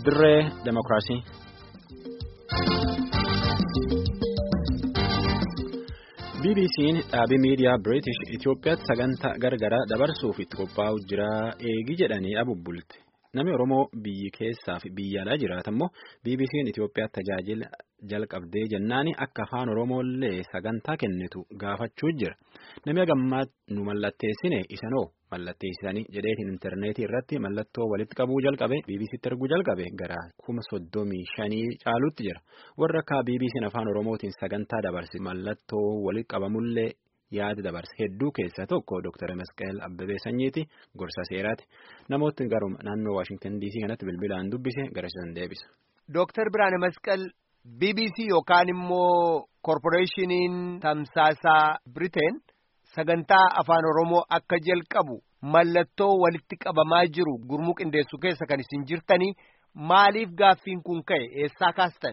dirree demokiraasii. BBC'n dhaabii miidiyaa British Itoophiyaatti sagantaa gargaraa dabarsuuf itti qophaa'u jira eegi jedhanii abubbulte. Namni Oromoo biyyi keessaa fi biyya alaa jiraatan immoo BBC'n Itoophiyaatti tajaajila jalqabdee jennaani akka afaan Oromoollee sagantaa kennitu gaafachuu jira. Namni hagammaa nu mallatteessine isanoo mallatteessisanii jedheetiin intarneetii irratti mallattoo walitti qabuu jalqabe BBC'tti erguu jalqabe gara kuma soddomii shanii caalutti jira. Warra akka BBC'n afaan Oromootiin sagantaa dabarse mallattoo walitti qabamullee yaada dabarse hedduu keessaa tokko Dr. Masqal Abbabee Sanyiiti gorsa seeraati. Namoonni garuu naannoo Waashingtan DC kanatti bilbilaan dubbise garasiisan deebisa. Dr. Biraane Masqal BBC yookaan immoo Korporeeshiniin Tamsaasaa Biriteen sagantaa afaan Oromoo akka jalqabu mallattoo walitti qabamaa jiru gurmuu qindeessu keessa kan isin jirtanii maaliif gaaffiin kun ka'e eessaa kaastan?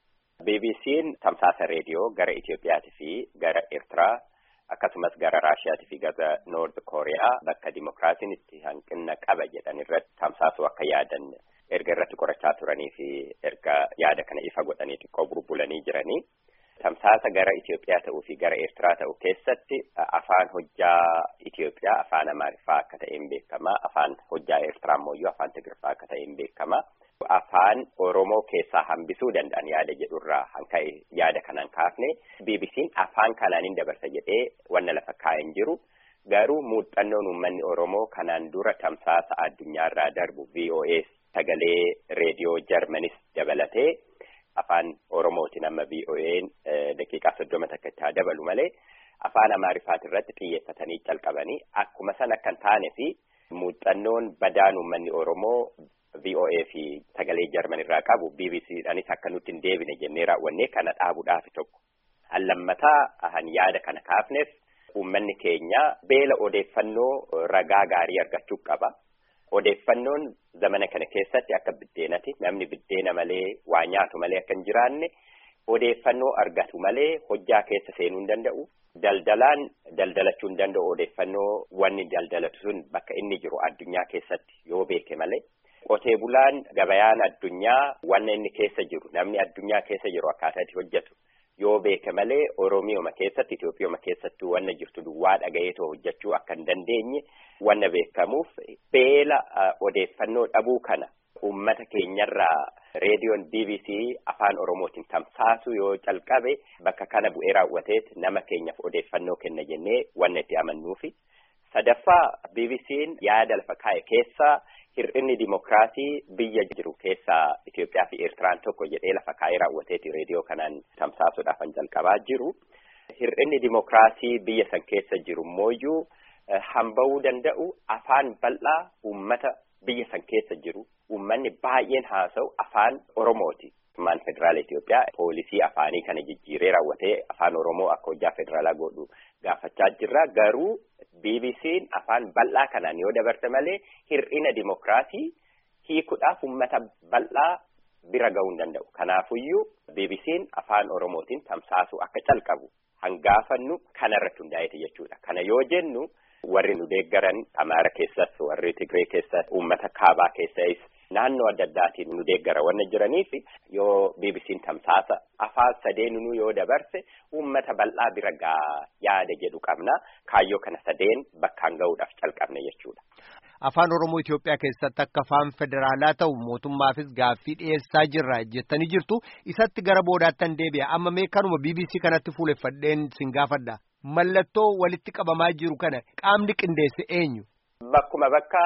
BBC'n tamsaasa reediyoo gara Itoophiyaatii fi gara Eertiraa akkasumas gara Raashiyaatii fi gara Noord Kooriyaa bakka dimokiraasiin itti hanqina qaba jedhan irratti tamsaasuu akka yaadan erga irratti qorachaa turanii fi erga yaada kana ifa godhanii xiqqoo burbulanii jiranii. Tamsaasa gara Itoophiyaa ta'uu fi gara Eertiraa ta'u keessatti afaan hojjaa Itoophiyaa afaan Amaariffaa akka ta'een beekama. Afaan hojjaa Eertiraa immoo afaan Tigirfaa akka ta'een beekama. Afaan Oromoo keessaa hambisuu danda'an yaada jedhurraa hanka'e yaada kanaan kaafne BBC'n afaan kanaaniin dabarsa jedhee wanna lafa kaa'een jiru. Garuu muuxannoon uummanni Oromoo kanaan dura tamsaasa addunyaarraa darbu VOA sagalee reediyoo Jarmanis dabalatee. Afaan Oromootiin amma VOA'n daqiiqaa soddoma takka itti haa dabalu malee afaan Amaariffaat irratti xiyyeeffatanii calqabanii akkuma san akka hin taane fi muuxannoon badaan uummanni Oromoo VOA fi sagalee Jarman irraa qabu BBC'dhaanis akka nutti hin deebine jennee raawwannee kana dhaabuudhaaf tokko. Allammataa han yaada kana kaafneef uummanni keenya beela odeeffannoo ragaa gaarii argachuu qaba. Odeeffannoon zamana kana keessatti akka biddeenati namni biddeena malee waa nyaatu malee akka hin jiraanne odeeffannoo argatu malee hojjaa keessa seenuu hin danda'u. Daldalaan daldalachuu hin danda'u odeeffannoo wanni daldalatu sun bakka inni jiru addunyaa keessatti yoo beeke malee. Qotee bulaan gabayaan addunyaa wanna inni keessa jiru namni addunyaa keessa jiru akkaataa itti hojjetu yoo beeke malee Oromiyooma keessatti Itoophiyooma keessattuu wanna jirtu duwwaa dhagayeetoo hojjechuu akka hin dandeenye wanna beekamuuf beela odeeffannoo dhabuu kana uummata keenyarraa reediyoon BBC afaan Oromootiin tamsaasu yoo calqabe bakka kana bu'ee raawwateet nama keenyaaf odeeffannoo kenna jennee wanna itti amannuufi. Sadaffaa BBC'n yaada lafa kaa'e keessaa hir'inni dimokiraasii biyya jiru keessaa Itoophiyaa fi Eertiraan tokko jedhee lafa kaa'ee raawwateeti reediyoo kanaan tamsaasuudhaaf kan jalqabaa jiru. Hir'inni dimokiraasii biyya san keessa jiru mooyyuu hamba'uu danda'u afaan bal'aa uummata biyya san keessa jiru uummanni baay'een haasa'u afaan Oromooti. Mootummaan federaala Itoophiyaa poolisii afaanii kana jijjiiree raawwatee afaan Oromoo akka hojjaa federaalaa godhu gaafachaa jirra. Garuu BBC'n afaan bal'aa kanaan yoo dabarte malee hir'ina dimokiraasii hiikuudhaaf uummata bal'aa bira ga'uu hin danda'u. Kanaafuyyuu BBC'n afaan Oromootiin tamsaasuu akka calqabu hangaafannu kanarratti hundaa'eeti jechuudha. Kana yoo jennu warri nu deeggaran Amaara keessas warri Tigree keessas uummata kaabaa keessas naannoo adda addaatiin nu deeggara wanna jiraniif yoo BBC'n tamsaasa afaan sadeenuu yoo dabarse uummata bal'aa bira gaa yaada jedhu qabna kaayyoo kana sadeen bakkaan ga'uudhaaf calqabne jechuudha. Afaan Oromoo Itoophiyaa keessatti akka afaan federaalaa ta'u mootummaafis gaaffii dhiyeessaa jirra jettanii jirtu isatti gara boodaattan deebi'a amma mee kanuma BBC kanatti fuuleffadheen sin gaafadha mallattoo walitti qabamaa jiru kana qaamni qindeesse eenyu. Bakkuma bakka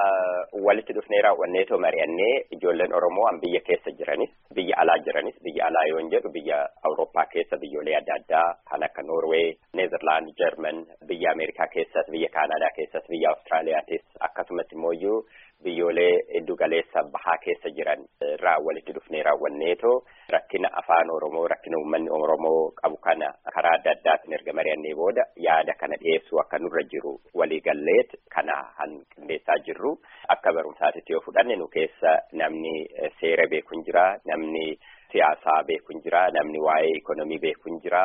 walitti dhufnee raawwanneetoo mari'annee ijoolleen Oromoo an biyya keessa jiranis biyya alaa jiranis biyya alaa yoo jedhu biyya Awurooppaa keessa biyyoolee adda addaa kan akka Noorwee, Neezerlaand, Jarman, biyya Ameerikaa keessas, biyya Kaanaadaa keessas, biyya Awustiraaliyaatis akkasumas immoo biyyoolee iddu galeessa bahaa keessa jiran irraa walitti dhufnee raawwanneetoo rakkina afaan Oromoo rakkina uummanni Oromoo qabu kana karaa adda addaatiin erga mari'annee booda yaada kana dhiyeessuu akka nurra jiru waliigalleet kana han qindeessaa jirru akka barumsaatitti yoo fudhanne nu keessa namni seera beeku hin jira namni siyaasaa beeku hin jira namni waa'ee ikonomii beeku hin jira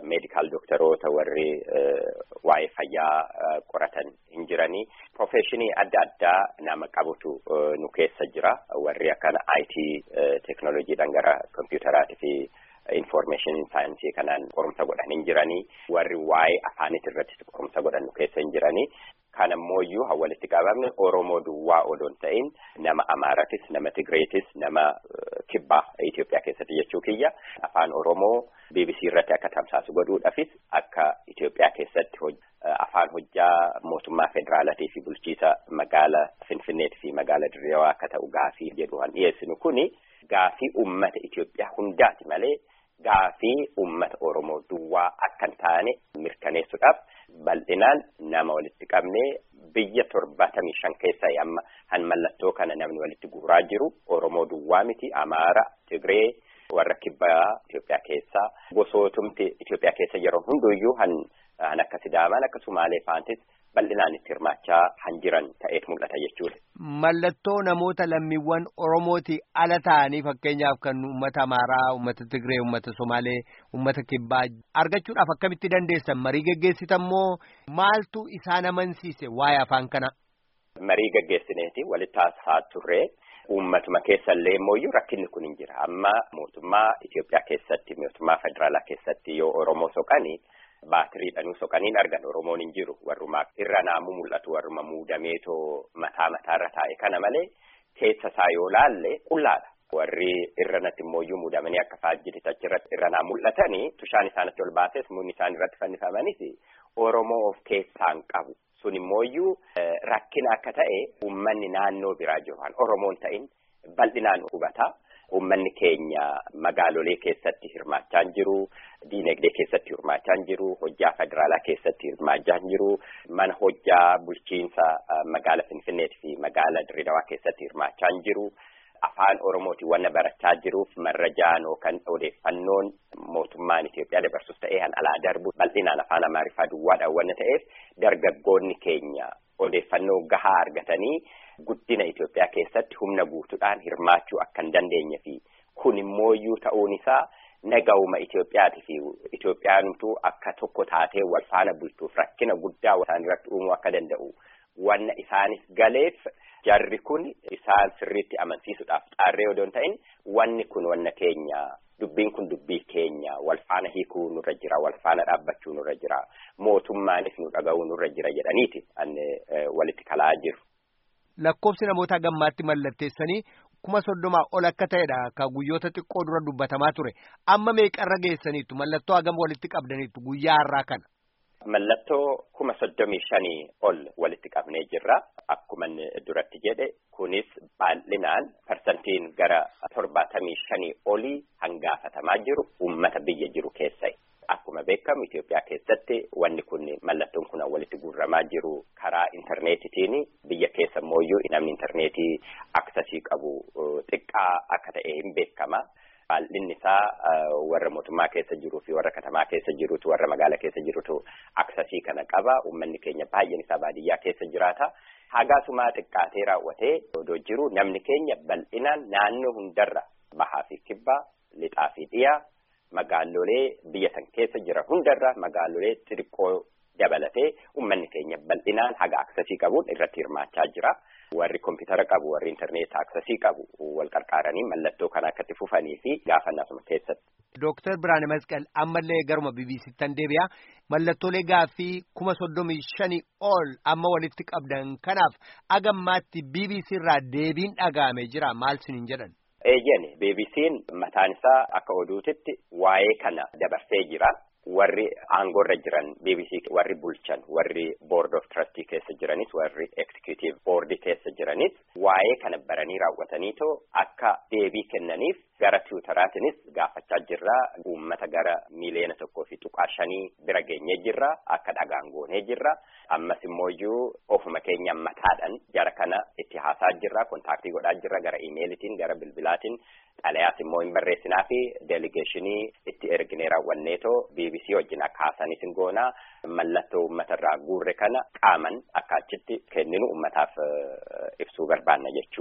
meedikaal dooktaroota warri waa'ee fayyaa qoratan hin jiranii profeshinii adda addaa nama qabutu nu keessa jira warri akkana IT teknooloojiidhaan gara kompiitaraatii fi information saayinsii kanaan qorumsa godhan hin jiranii warri waa'ee afaanit irratti qorumsa godhan nu keessa hin jiranii kan ammoo haa walitti qabamne Oromoo duwwaa odoon ta'in nama Amaaratis nama Tigreetis nama kibbaa Itoophiyaa keessatti jechuu kiyya afaan Oromoo BBC irratti akka tamsaasu godhuudhaafis akka Itoophiyaa keessatti afaan hojjaa mootummaa federaalatii fi bulchiisa magaala Finfinneetii fi magaala Dirreewaa akka ta'u gaafii jedhu kan dhiyeessinu kuni gaafii uummata Itoophiyaa hundaati malee gaafii uummata Oromoo duwwaa akka hin taane mirkaneessuudhaaf bal'inaan nama walitti qabnee biyya torbaatamii shan keessaa amma han mallattoo kana namni walitti guuraa jiru Oromoo duwwaa miti Amaara Tigree warra kibbaa Itoophiyaa keessaa gosootumti Itoophiyaa keessa yeroo hunduyyuu han han akka Sidaamaan akka Sumaalee faantis bal'inaan itti hirmaachaa han jiran ta'eet mul'ata jechuudha. Mallattoo namoota lammiiwwan Oromooti ala ta'anii fakkeenyaaf kan uummata Amaaraa, uummata Tigree, uummata Somaalee, uummata Kibbaa argachuudhaaf akkamitti dandeessan marii geggeessitan moo maaltu isaan amansiise waa'ee afaan kana? Marii geggeessineeti walitti haasaa turree uummatuma keessallee immoo rakkinni kun hin jira amma mootummaa Itoophiyaa keessatti mootummaa federaalaa keessatti yoo Oromoo soqanii. baatiriidhaan soqaniin argan Oromoon hin jiru warrumaa irra naamuu mul'atu warruma muudameetoo mataa mataarra taa'e kana malee keessa isaa yoo laalle qullaadha. Warri irra natti immoo muudamanii akka faajjiti achirratti irra naa mul'atanii tushaan isaanitti ol baases muunni isaan irratti fannifamanis Oromoo of keessaan qabu. Sun immoo rakkina akka ta'e uummanni naannoo biraa jiru kan Oromoon ta'in bal'inaan hubata. Uummanni keenya magaalolee keessatti hirmaachaa jiru, diinagdee keessatti hirmaachaa jiru, hojjaa federaalaa keessatti hirmaachaa jiru, mana hojjaa bulchiinsa magaala Finfinneetii fi magaala Dirreedawaa keessatti hirmaachaa jiru. Afaan Oromootiin wanna barachaa jiruuf marrajaan yookaan odeeffannoon mootummaan Itoophiyaa dabarsus ta'ee kan alaa darbu bal'inaan afaan Amaariffaa duwwaadhaan wanna ta'eef dargaggoonni keenya odeeffannoo gahaa argatanii guddina Itoophiyaa keessatti humna guutuudhaan hirmaachuu akka hin dandeenye fi kun immooyyuu ta'uun isaa nagahuma Itoophiyaati fi Itoophiyaanumtuu akka tokko taatee wal faana bultuuf rakkina guddaa isaan irratti uumuu akka danda'u wanna isaanis galeef jarri kun isaan sirriitti amansiisuudhaaf xaarree odoo hin ta'in wanni kun wanna keenya dubbiin kun dubbii keenya wal faana hiikuu nurra jira wal faana dhaabbachuu nurra jira mootummaanis nu dhaga'uu nurra jira jedhaniiti anne walitti kalaa jiru. Lakkoofsi namoota gammaatti mallatteessanii kuma soddomaa ol akka ta'edha ka guyyoota xiqqoo dura dubbatamaa ture amma meeqarra geessaniitu mallattoo hagam walitti qabdaniitu guyyaa har'aa kana. Mallattoo kuma soddomii shanii ol walitti qabnee jirra. Akkuma duratti jedhe kunis baay'inaan parsantiin gara torbaatamii shanii olii hangaafatamaa jiru uummata biyya jiru keessa. Akkuma beekamu Itoophiyaa keessatti wanni kun mallattoon kun walitti guurramaa jiru karaa intarneetitiin biyya keessa immoo namni intarneetii aksasii qabu xiqqaa akka ta'e hin beekama. Baay'inni isaa warra mootummaa keessa jiruu fi warra katamaa keessa jirutu warra magaala keessa jirutu aksasii kana qaba. Uummanni keenya baay'een isaa baadiyyaa keessa jiraata. Hagaasumaa xiqqaatee raawwatee odoo jiru namni keenya bal'inaan naannoo hundarra bahaa fi kibbaa, lixaa fi dhiyaa magaalolee biyya san keessa jiran hundarra magaalolee xixiqqoo dabalatee uummanni keenya bal'inaan haga aksasii qabuun irratti hirmaachaa jira. Warri kompiitara qabu warri intarneetii aksasii qabu wal qarqaaranii mallattoo kana akkatti fufanii fi gaafannaasuma keessatti. Dooktar Biraane Masqal ammallee garuma BBC'ttan deebi'a. Mallattoolee gaaffii kuma soddomii shanii ol amma walitti qabdan kanaaf agammaatti BBC irraa deebiin dhaga'ame jira maal siniin jedhan. Eeyyani BBC'n mataan isaa akka oduutitti waa'ee kana dabarsee jira. Warri aangoorra jiran BBC warri bulchan warri board of trustee keessa jiranis warri executive board keessa jiranis waa'ee kana baranii raawwataniitoo akka deebii kennaniif gara tiwutaraatinis gaafachaa jirra uummata gara miiliyoona tokkoo fi tuqaa shanii bira geenyee jirra akka dhagaan goonee jirra ammas immooyyuu ofuma keenya mataadhaan jara kana itti haasaa jirra kontaaktii godhaa jirra gara imeelitiin gara bilbilaatiin xalayaas immoo hin barreessinaa fi deeligeeshinii itti erginee raawwanneetoo BBC wajjin akka haasaniis hin goonaa mallattoo uummatarraa guurre kana qaaman akka achitti kenninu uummataaf ibsuu barbaanna jechuudha.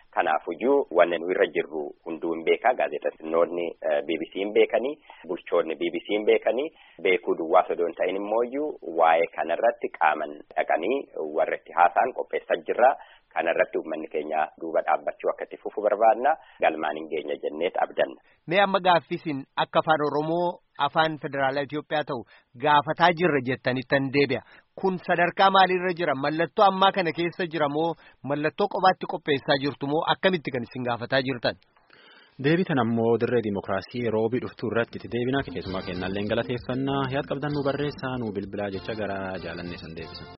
Kanaafuyyuu wanni nu irra jirru hunduu hin beekaa gaazexeessinoonni BBC hin beekanii bulchoonni BBC hin beekanii beekuu duwwaa osoo hin ta'in immooyyuu waa'ee kanarratti qaaman dhaqanii warra itti haasa'an qopheessaa jirra. Kanarratti uummanni keenya duuba dhaabbachuu akka itti fufu barbaadna galmaan hin geenye jenneet abdanna. Mee amma gaaffisiin akka afaan Oromoo afaan federaalaa Itoophiyaa ta'u gaafataa jirra jettaniittan deebi'a. Kun sadarkaa maaliirra jira? Mallattoo ammaa kana keessa jira moo mallattoo qobaatti qopheessaa jirtu moo akkamitti kan isin gaafataa jirtan? Deebitan ammoo dirree dimokiraasii roobii dhuftuu irratti itti deebina keessumaa kennallee galateeffannaa yaad qabdan nu barreessaa nu bilbilaa jecha gara jaalannee san deebisa.